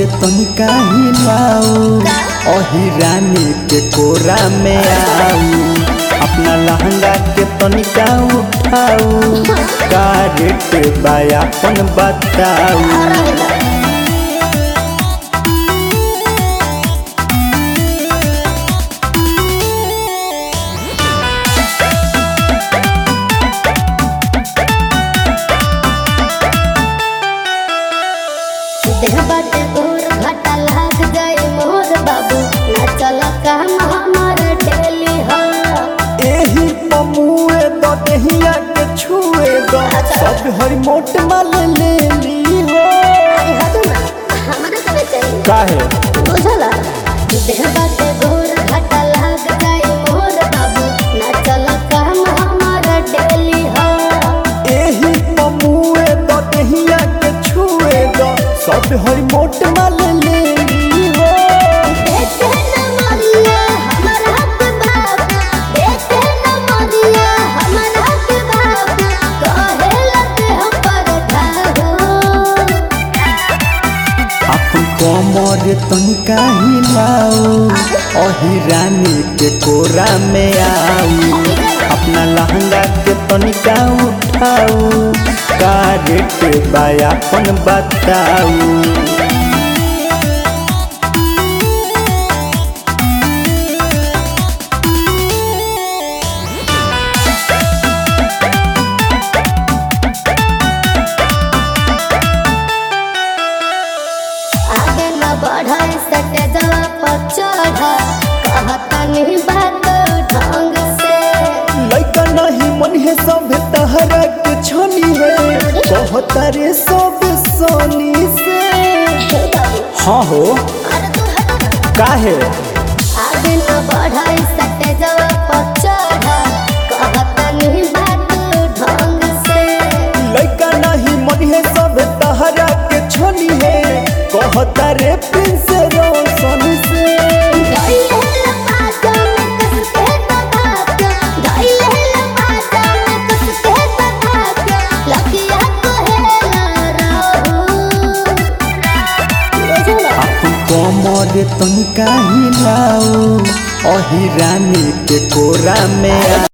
तनिका हिलाऊ अही रानी के कोरा में आऊ अपना लहंगा के तनिका उठाऊ का रेट बायापन बताऊ देह बाटे गोर घाटा लाग जाए मोर बाबू ना चल काम हमार डेली हो एही पमुए दो देहिया के छुए दो सब हरी मोट माल ले ली हो हदू ना हमरा के चाहिए काहे बुझला देह बाटे गोर घाटा लाग जाए मोर बाबू ना चल काम हमार डेली हो एही पमुए दो देहिया के छुए दो सब हरी मोट माल ले ली हो देखे न मरिया हमर हक बाप देखे न मरिया हमर हक बाप कहे लगे हम पर ठाहो अपन कमर तनिका हिलाऊ अही रानी के कोरा में आऊ अपना लहंगा के तनिका उठाऊ का रेट बायापन बताऊ आगे न बढ़ाई सटे जवा पर चढ़ा कहता नहीं बात ढंग से लइका नहीं मन है सब तहरा के छनी है कहता रे सब सोनी से हे बाबू हाँ हो अरे तू हट काहे आगे न बढ़ाई सटे जवा पर चढ़ा कहता नहीं बात ढंग से लइका नहीं मन है सब तहरा के छनी है कहता रे प्रिंस रोशन से धइले लपाटा में कसके दबाता धइले लपाटा में कसके दबाता लकिया कहेला रहू बुझला अपन कमर तनिका हिलाऊ अही रानी के कोरा में